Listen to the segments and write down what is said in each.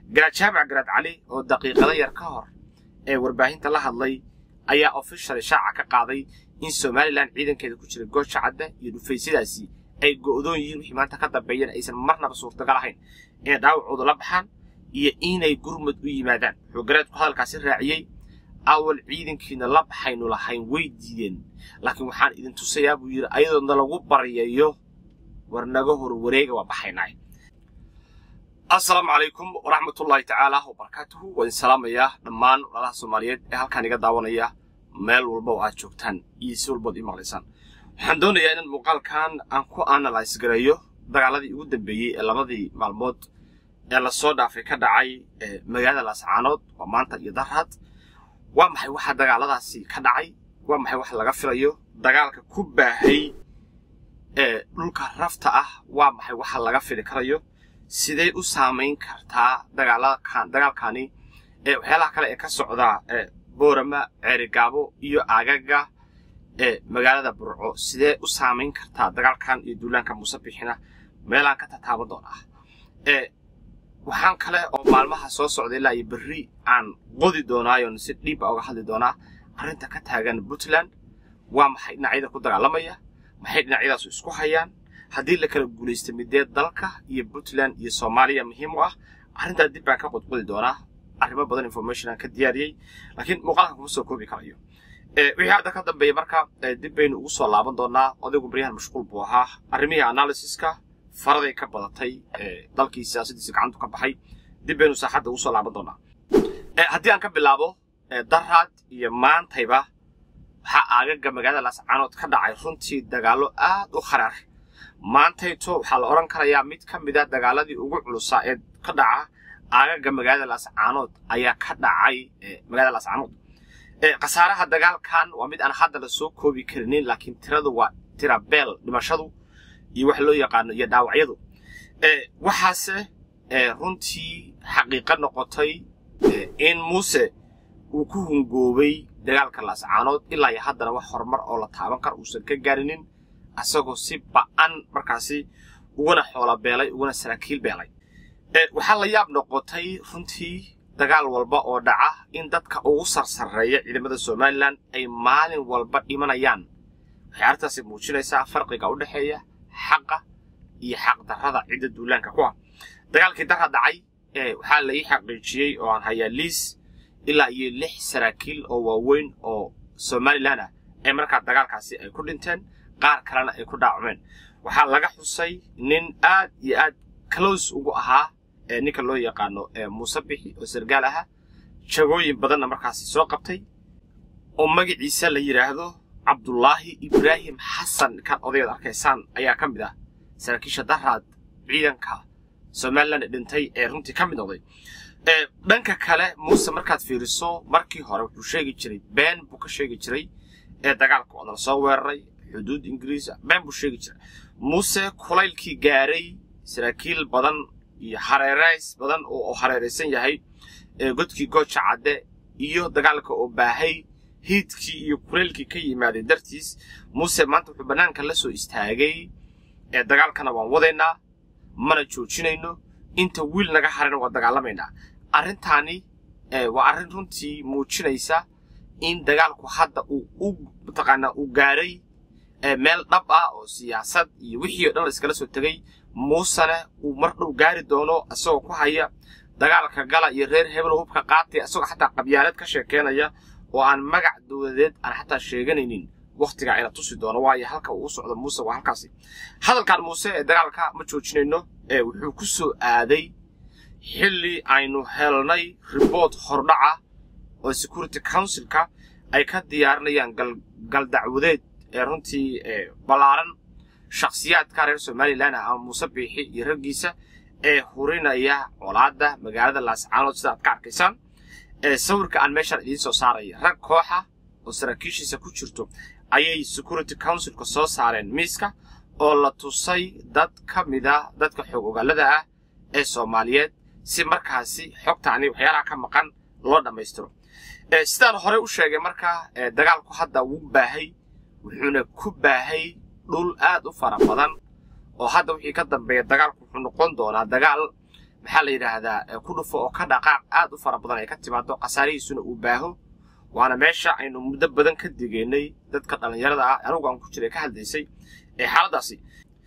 garaad jaamac garaad cali oo daqiiqado yar ka hor ee warbaahinta la hadlay ayaa ofishal shaaca ka qaaday in somalilan ciidankeeda ku jira goosha cadda iyo dhufaysyadaasi ay go'doon yihiin wixii maanta ka dambeeyana aysan marnaba suurtagal ahayn inay dhaawacooda la baxaan iyo inay gurmud u yimaadaan wuxuu garaadku hadalkaasi raaciyey awal ciidankiina la baxaynu lahayn way diideen laakiin waxaan idin tusayaa buu yidhi ayadoona lagu baryayo war naga hor wareega waa baxaynaa assalaamu calaykum waraxmatullaahi tacaala wabarakaatuhu waan salaamayaa dhammaan walaalaha soomaaliyeed ee halkaan iga daawanaya meel walba oo aad joogtaan iyo si walbaod ii maqlaysaan waxaan doonayaa inaan muuqaalkan aan ku analyse gareeyo dagaaladii ugu dambeeyey ee labadii maalmood ee lasoo dhaafay ka dhacay magaalada laascaanood waa maanta iyo daraad waa maxay waxa dagaaladaasi ka dhacay waa maxay wax laga filayo dagaalka ku baahay ee dhulka rafta ah waa maxay waxa laga fili karayo sidee u saamayn kartaa dagaalkan dagaalkani ee waxyaalaha kale ee ka socda ee boorama ceerigaabo iyo aagaga ee magaalada burco sidee u saamayn kartaa dagaalkan iyo duulaanka muuse bixina meelaan ka tataaban doonaa ee waxaan kale oo maalmaha soo socda ilaa iyo berri aan qodi doonaayon si dhiiba uga hadli doonaa arrinta ka taagan puntland waa maxay dhinacyada ku dagaalamaya maxay dhinacyadaasu isku hayaan haddii la kala guulaysta midee dalka iyo puntland iyo soomaaliya muhiim u ah arrintaa dib baan ka qodqodi doonaa arrimo badan information aan ka diyaariyey laakiin muuqaalka kuma soo koobi karayo wixii hadda ka dambeeya marka dib baynu ugu soo laaban doonaa odaygu baryahan mashquul buu ahaa arrimihii analysiska faraday ka badatay dalkii siyaasadiisa gacantu ka baxay dib baynu saaxadda ugu soo laaban doonaa haddii aan ka bilaabo daraad iyo maantayba waxaa aagaga magaalada laascaanood ka dhacay runtii dagaallo aad u kharaar maantayto waxaa la odhan karayaa mid ka mid a dagaaladii ugu culusaa ee ka dhaca aagaga magaalada laascaanood ayaa ka dhacay magaalada laascaanood khasaaraha dagaalkan waa mid aan hadda la soo koobi karinin laakiin tiradu waa tira beel dhimashadu iyo wax loo yaqaano iyo dhaawacyadu waxaase runtii xaqiiqo noqotay in muuse uu ku hungoobay dagaalka laascaanood ilaa iyo haddana wax horumar oo la taaban karo uusan ka gaarinin asagoo si ba'an markaasi uguna xoola beelay uguna saraakiil beelay waxaa la yaab noqotay runtii dagaal walba oo dhaca in dadka ugu sarsareeya ciidamada somalilan ay maalin walba dhimanayaan waxay arrintaasi muujinaysaa farqiga u dhexeeya xaqa iyo xaqdarrada cidda duulaanka ku ah dagaalkii darra dhacay waxaa la ii xaqiijiyey oo aan hayaa liis ilaa iyo lix saraakiil oo waaweyn oo somalilan ah ee markaa dagaalkaasi ay ku dhinteen qaar kalena ay ku dhaacumeen waxaa laga xusay nin aad iyo aad close ugu ahaa ee ninka loo yaqaano muuse bixi oo sargaal ahaa jagooyin badanna markaasi soo qabtay oo magaciisa la yidhaahdo cabdulaahi ibraahim xasan kan odayaad arkaysaan ayaa ka mid ah saraakiisha daraad ciidanka somalilan dhintay ee runtii ka mid noqday dhanka kale muuse markaad fiiriso markii hore wuxuu sheegi jiray been buu ka sheegi jiray ee dagaalka oo nala soo weeraray xuduud ingiriis been buu sheegi jiray muuse kulaylkii gaaray saraakiil badan iyo hareerays badan oo hareeraysan yahay godkii gooja cadde iyo dagaalka oo baahay hiidkii iyo kulaylkii ka yimaaday dartiis muuse maanta wuxuu bannaanka la soo istaagay ee dagaalkana waan wadaynaa mana joojinayno inta wiil naga harana waan dagaalamaynaa arrintaani waa arrin runtii muujinaysa in dagaalku hadda uu u mataqaanaa uu gaaray meel dhab ah oo siyaasad iyo wixii o dhan la iskala soo tegay muusene uu mar dhow gaari doono isagoo ku haya dagaalka gala iyo reer hebel hubka qaatay isagoo xataa qabyaalad ka sheekeynaya oo aan magac dowladeed aan xataa sheeganaynin wakhtigaa ayna tusi doono waayo halka uu u socdo muuse waa halkaasi hadalkan muuse ee dagaalka ma joojinayno ee wuxuu ku soo aaday xilli aynu helnay riboort hordhaca oo security councilka ay ka diyaarinayaan galdacwadeed ee runtii ballaaran shakhsiyaadka reer somalilan ah ama muuse biixi iyo raggiisa ee hurinaya colaadda magaalada laascaanood sida aad ka arkaysaan ee sawirka aan meeshaan idiin soo saaraya rag kooxa oo saraakiishiisa ku jirto ayay security councilka soo saareen miiska oo la tusay dad ka mida dadka xoog ogaalada ah ee soomaaliyeed si markaasi xogtaani waxyaalaha ka maqan loo dhammaystiro sidaan horey u sheegay markaa dagaalku hadda wuu baahay wuxuuna ku baahay dhul aad u fara badan oo hadda wixii ka dambeeya dagaalku wuxuu noqon doonaa dagaal maxaa la yidhaahdaa ku dhufo oo ka dhaqaaq aad u fara badan ay ka timaado khasaarihiisuna uu baaho waana meesha aynu muddo badan ka digeynay dadka dhallinyarada ah anugu aan ku jiray ka hadlaysay ee xaaladaasi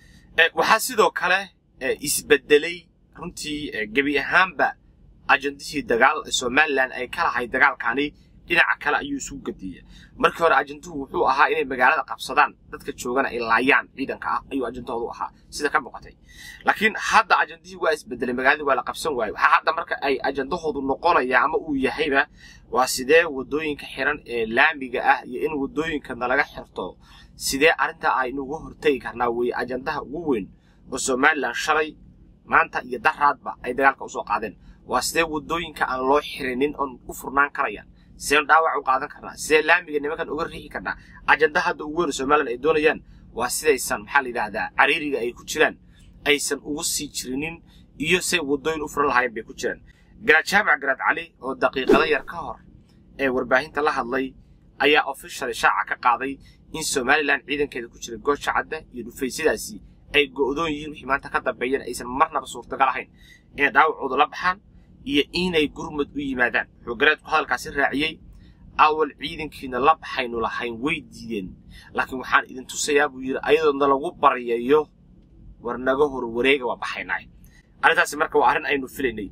waxaa sidoo kale isbedelay runtii gebi ahaanba ajandihii dagaal somalilan ay ka lahayd dagaalkani dhinaca kale ayuu isugu gadiya markii hore ajanduhu wuxuu ahaa inay magaalada qabsadaan dadka joogana ay laayaan ciidanka ah ayuu ajandahoodu ahaa sida ka muuqatay laakiin hadda ajandihii waa isbedelay magaaladii waa la qabsan waaye waxaa hadda marka ay ajandahoodu noqonaya ama uu yahayba waa sidee wadooyinka xiran ee laamiga ah iyo in wadooyinka nalaga xirto sidee arrintaa aynuga hortegi karnaa weeye ajandaha ugu weyn oo somalilan shalay maanta iyo daraadba ay dagaalka usoo qaadeen waa sidee wadooyinka aan loo xirinin oon u furnaan karayaan sideen dhaawac u qaadan karnaa sidee laamiga nimankan uga riixi karnaa ajanda hadda ugu weyn somalilan ay doonayaan waa sidaysan maxaa la yidhaahdaa cariiriga ay ku jiraan aysan ugu sii jirinin iyo say wadooyin u furan lahaayeen bay ku jiraan garaad jaamac garaad cali oo daqiiqada yar ka hor ee warbaahinta la hadlay ayaa ofishal shaaca ka qaaday in somalilan ciidankeeda ku jira goosha cadda iyo dhufaysyadaasi ay go'doon yihiin wixii maanta ka dambeeyana aysan marnaba suurtagal ahayn inay dhaawacooda la baxaan iyo inay gurmud u yimaadaan wuxuu garaadku hadalkaasi raaciyey awal ciidankiina la baxaynu lahayn way diideen laakiin waxaan idin tusayaa buu yidhi ayadoona lagu baryayo war naga hor wareega waa baxaynaa arrintaasi marka waa arrin aynu filaynay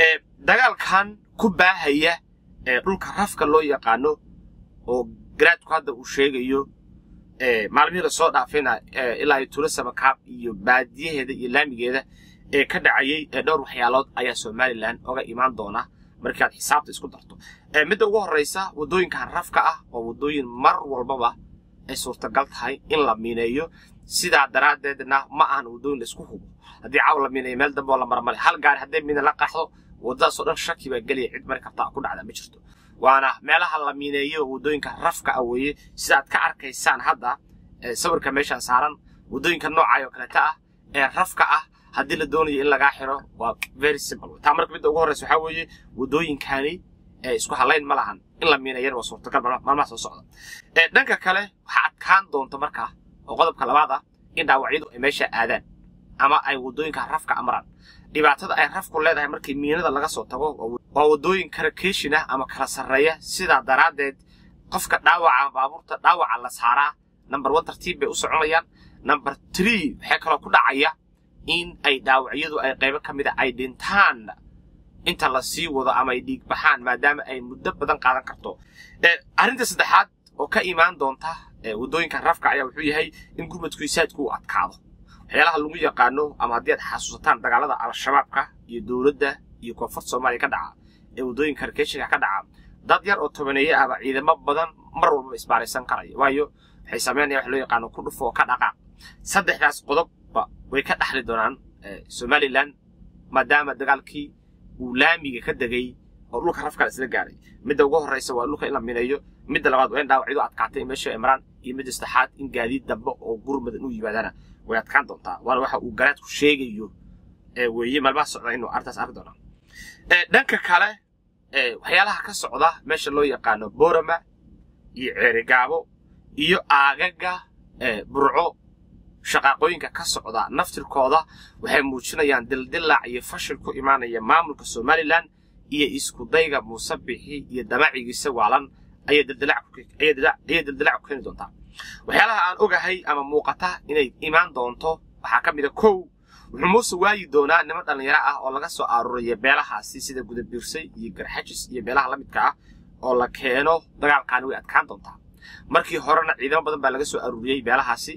dagaalkan ku baahaya dhulka rafka loo yaqaano oo garaadku hadda uu sheegayo maalmihii lasoo dhaafayna ilaa iyo tula samakaab iyo baadiyaheeda iyo laamigeeda ee ka dhacayay dhowr waxyaalood ayaa somalilan oga imaan doona markii aad xisaabta isku darto midda ugu horraysa waddooyinkan rafka ah oo waddooyin mar walbaba ay suurtagal tahay in la miineeyo sidaa daraaddeedna ma ahan waddooyin laisku hubo haddii caaw la miineeyo meel dambe oo la marmale hal gaari hadday miina la qaxdo waddadaasoo dhan shaki baa gelaya cid mari karta ku dhacda ma jirto waana meelaha la miineeyo waddooyinka rafka ah weeye sida aad ka arkaysaan hadda sawirka meeshaan saaran waddooyinka noocaay oo kaleeta ah ee rafka ah haddii la doonayo in lagaa xiro waa very simple taa marka midda ugu horreysa waxaa weeye waddooyinkani isku halayn ma lahan in la miinayana waa suurtagal maalmaha soo socda dhanka kale waxaa adkaan doonta markaa oo qodobka labaad ah in dhaawacyadu ay meesha aadaan ama ay waddooyinka rafka amraan dhibaatada ay rafku leedahay markii miinada laga soo tago waa waddooyin karakeeshin ah ama kala sarreeya sidaa daraaddeed qofka dhaawaca baabuurta dhaawaca la saaraa number one tartiib bay u soconayaan number three waxay kaloo ku dhacaya in ay dhaawacyadu ay qaybo ka mid a ay dhintaan inta la sii wado ama ay dhiig baxaan maadaama ay muddo badan qaadan karto arrinta saddexaad oo ka imaan doonta waddooyinka rafka ayaa wuxuu yahay in gurmadku isaadku uu adkaado waxyaalaha lagu yaqaano ama haddii aad xasuusataan dagaalada al-shabaabka iyo dowladda iyo koonfurta soomaaliya ka dhaca ee waddooyinka karkeeshinka ka dhaca dad yar oo tobaneeye ahba ciidamo badan mar walbaba isbaaraysan karaya waayo waxay sameynaya wax loo yaqaano ku dhufo oo ka dhaqaaq saddexdaas qodobba way ka dhaxli doonaan somalilan maadaama dagaalkii uu laamiga ka degay oo dhulka rafka isla gaaray midda ugu horreysa waa dhulka in la mineeyo midda labaad waa in dhaawacyadu adkaatay in meesha imraan iyo midda saddexaad in gaadiid dambe oo gurmadan u yimaadaana way adkaan doontaa waana waxa uu garaadku sheegayo weeye maalmaha socda inuu arrintaas arki doonaa dhanka kale waxyaalaha ka socda meesha loo yaqaano borama iyo ceerigaabo iyo aagaga burco shaqaaqooyinka ka socda naftirkooda waxay muujinayaan dildilaac iyo fashil ku imaanaya maamulka somalilan iyo iskudayga muusabixi iyo damacigiisa waalan ayay dildilaac ku keeni doontaa waxyaalaha aan ogahay ama muuqata inay imaan doonto waxaa ka mid a kow wuxuu muuse waayi doonaa niman dhallinyaro ah oo laga soo aruuraya beelahaasi sida gudabiirsay iyo garxajis iyo beelaha la midka ah oo la keeno dagaalkaani way adkaan doontaa markii horena ciidamo badan baa laga soo aruuriyey beelahaasi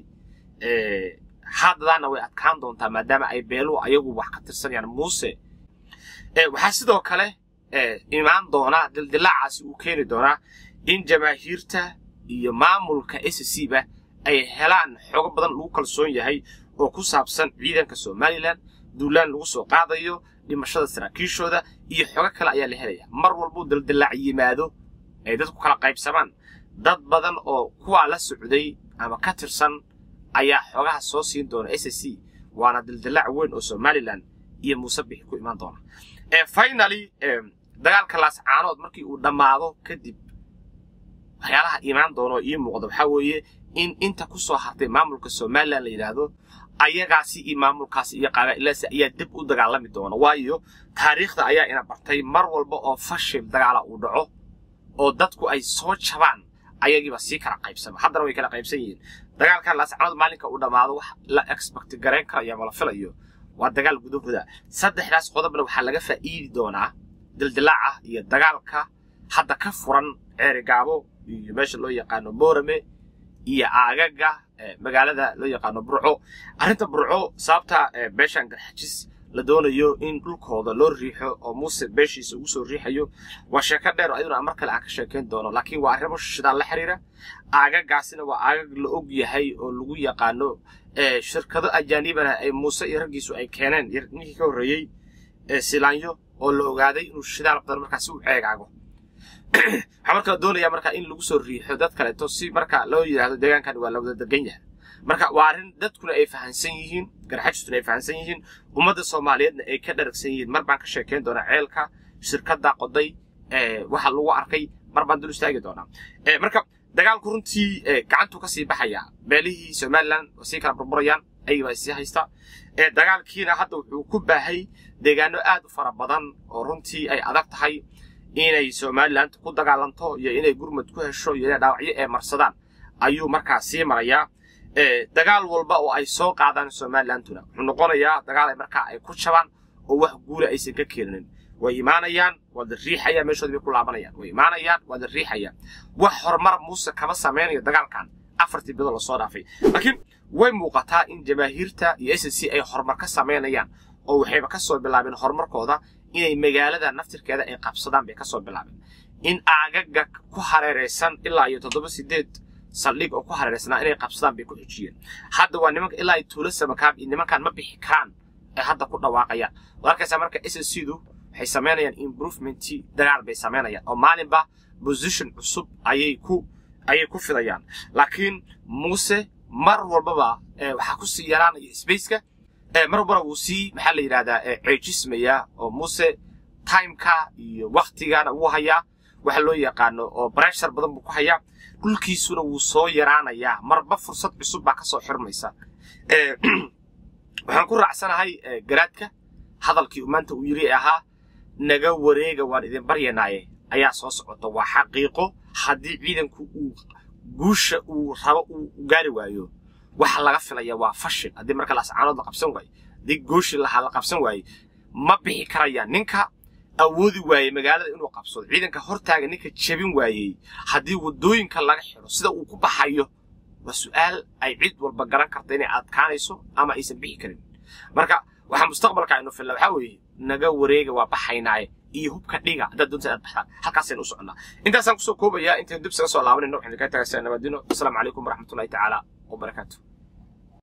haddadaana way adkaan doontaa maadaama ay beeluhu ayagu wax ka tirsanayaan muuse waxaa sidoo kale imaan doonaa dildilaacaasi uu keeni doonaa in jamaahiirta iyo maamulka s c ba ay helaan xoogo badan lagu kalsoon yahay oo ku saabsan ciidanka somalilan duulaan lagu soo qaadayo dhimashada saraakiishooda iyo xogo kale ayaa la helaya mar walbuu dildilaac yimaado ay dadku kala qaybsamaan dad badan oo kuwaa la socday ama ka tirsan ayaa xoogaha soo siin doona s c waana dildilaac weyn oo somalilan iyo muusebixi ku imaan doona finaly dagaalka laascaanood markii uu dhammaado kadib waxyaalaha imaan doona oo ii muuqda waxaa weeye in inta ku soo hartay maamulka somalilan la yidhaahdo ayagaasi iyo maamulkaasi iyo qabaailaasi ayaa dib u dagaalami doona waayo taariikhda ayaa ina bartay mar walba oo fashil dagaala uu dhaco oo dadku ay soo jabaan ayagiiba sii kala qaybsama haddana way kala qaybsan yihiin dagaalkan laascanood maalinka uu dhammaado wax la expect garayn karayo ama la filayo waa dagaal gudahooda saddexdaas qodobna waxaa laga faa'iidi doonaa dildilaaca iyo dagaalka hadda ka furan ceerigaabo iyo meesha loo yaqaano boorame iyo aagaga magaalada loo yaqaano burco arrinta burco sababta beeshan garxajis la doonayo in dhulkooda loo riixo oo muuse beeshiisa ugu soo riixayo waa sheeko dheer oo ayaduna mar kale aan ka sheekayn doono laakiin waa arrimo shidaan la xiriira aagagaasina waa aagag la og yahay oo lagu yaqaano shirkado ajaanibana ay muuse iyo raggiisu ay keeneen ninkii ka horreeyey silaanyo oo la ogaaday inuu shidaal badan markaasi u ceegaago waxaa markaa doonaya marka in lagu soo riixo dad kaleeto si marka loo yidhaahdo deegaankan waa la wada degan yahay marka waa arrin dadkuna ay fahansan yihiin garxajistuna ay fahansan yihiin ummadda soomaaliyeedna ay ka dharagsan yihiin mar baan ka sheekayn doonaa ceelka shirkadda qoday waxa lagu arkay mar baan dul istaagi doonaa marka dagaalku runtii gacantuu kasii baxaya beelihii somalilan waa sii kala burburayaan ayagibaa sii haysta dagaalkiina hadda wuxuu ku baahay deegaano aad u fara badan oo runtii ay adag tahay inay somalilan ku dagaalanto iyo inay gurmud ku hesho iyo inay dhaawacyo ee marsadaan ayuu markaa sii marayaa dagaal walba oo ay soo qaadaan somalilanduna wuxuu noqonayaa dagaal ay markaa ay ku jabaan oo wax guula aysan ka keenin way imaanayaan waa la riixayaan meeshoodi bay ku laabanayaan way imaanayaan waa la riixayaan wax horumar muuse kama samaynayo dagaalkan afartii bilood lasoo dhaafay laakiin way muuqataa in jamaahiirta iyo s c ay horumar ka samaynayaan oo waxayba ka soo bilaabeen horumarkooda inay magaalada naftirkeeda ay qabsadaan bay ka soo bilaabeen in aagaga ku hareeraysan ilaa iyo toddoba sideed saldhig oo ku hareeraysanaa inay qabsadaan bay ku xijiyeen hadda waa nimanka ilaa ay tuulo samakaab iyo nimankan ma bixi karaan ee hadda ku dhawaaqayaan waad arkaysaa marka s c du waxay samaynayaan improvementii dagaal bay samaynayaan oo maalinba position cusub ayay ku ayay ku fidayaan laakiin muuse mar walbaba waxaa ku sii yaraanaya spaceka mar walbana wuu sii maxaa la yidhahdaa ceejismayaa oo muuse timeka iyo waktigana wuu hayaa waxa loo yaqaano oo breshar badan buu ku hayaa dhulkiisuna wuu soo yaraanayaa marba fursad cusub baa kasoo xirmaysa waxaan ku raacsanahay garaadka hadalkii uu maanta uu yiri ahaa naga wareega waan idin baryanaaye ayaa soo socota waa xaqiiqo haddii ciidanku uu guusha uu rabo uu gaari waayo waxa laga filaya waa fashil haddii marka laascaanood la qabsan waayo haddii gooshi lahaa la qabsan waaye ma bixi karayaan ninka awoodi waayey magaalada inuu qabsado ciidanka hortaaga ninka jebin waayey haddii waddooyinka laga xidho sida uu ku baxayo waa su'aal ay cid walba garan karta inay adkaanayso ama aysan bixi karin marka waxaa mustaqbalka aynu filla waxaa weeye naga wareega waa baxaynaaye iyo hubka dhiga haddaad doonta inaad baxdaan halkaasaynu u soconnaa intaasaan kusoo koobayaa intaynu dib isaga soo laabanayno waxaynu kaa tagaysaa nabadino asalaamu calaykum waraxmatullahi tacaala wabarakaatu